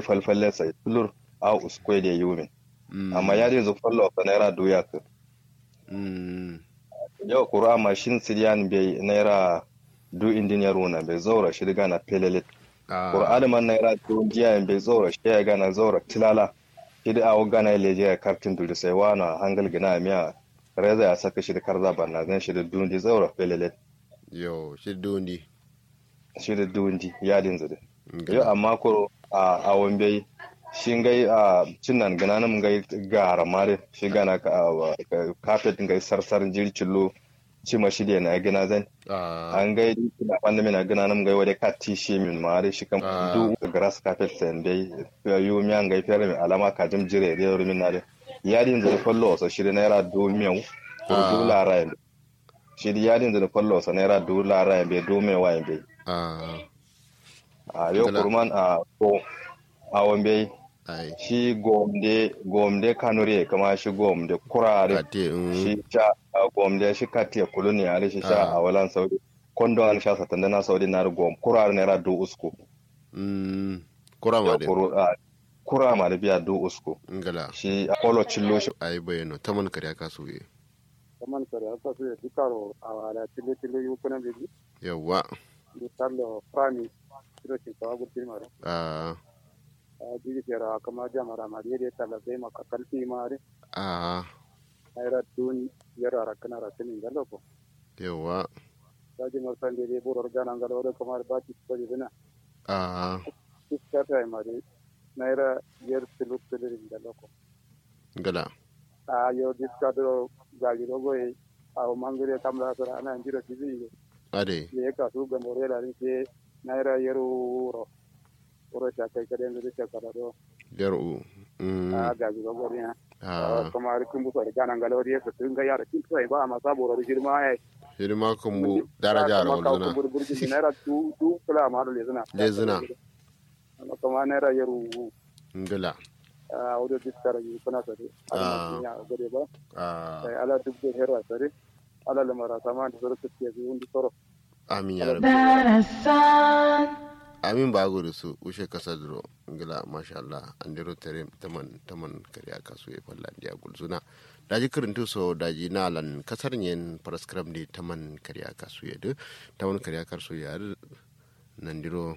falfalle sai tulur a uskwe da yumin amma yadin zu fallo ka naira duya ka yau kura mashin siriyan bai naira du indiniyar wuna bai zaura shi daga na pelelit kura adaman naira du jiya bai zaura shi ya gana zaura tilala shi da awo gana ya leje ya kartin duri sai wana hangal gina miya reza ya saka shi da karza banna zan shi da dundi zaura pelelit yau shi dundi shi da dundi yadin zade yau amma ko a awon bai shi ngai a cinnan gana nam ngai gara mare shi gana kafet ngai sarsar jircillo ci ma shi da na gina zan an gai da wanda mina gana nam ngai wade katti shi min mare shi kam du grass carpet sen dai yu mi an gai fere mi alama ka jim jire da yoro min nare yadin da fallo so shi da naira do miyau ko du lara shi da yadin da fallo so naira du lara be do me wa be a yau kurman a ko a wambe shi gomde gomde kanure kama shi gomde kurare shi sha gomde shi katiya kuluni are shi sha a walan saudi kondo an sha satan na saudi na gom kurare ne ra do usko kura ma de kura ma de biya do usko ngala shi apollo chillo shi ai bayano taman kare ka so ye taman kare ka so ye dikaro a wala tille tille yu kuna bi yawa dikarlo prami kiro shi ka gutin maro ah jigi jara kama jamara ma yede tala be maka kalfi mare ah ayra tun yara rakana rakani ngalo ko yawa daji marsan de de bor organa ngalo do kamar baki ko dina ah iskata ay mare naira yer tilu tilu ngalo ko ngala a yo diskado gaji do goy aw mangire kamla sara ana njiro tibi ade ye ka su ga morela ni ke naira yeru ro oro ta kai kade ndu ta kada do yaru a gaji do gori ha ah kamar kun bu sare kana ngalo riya to tun ga yara kin sai ba ma sabo ro jirma ai hirma kan mu daraja ra wal zuna burburji naira tu tu kula ma do lezuna lezuna kama naira yeru ngala a audio diskara yi kuna sare Ah. ala ya gode ba ah sai ala dubbe hera sare ala lamara sama da zuru kuke yi undi soro amin ya rabbi darasan amin ba gudu su ushe kasa duro ngila masha Allah an dero tere taman taman kariya kasu ya falla dia gulzuna daji kirintu so daji nalan kasar yen paraskram di taman kariya kasu ya de taman kariya kasu ya de nan diro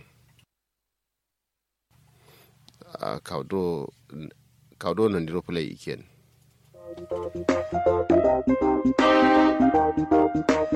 a kaudo kaudo nan diro play iken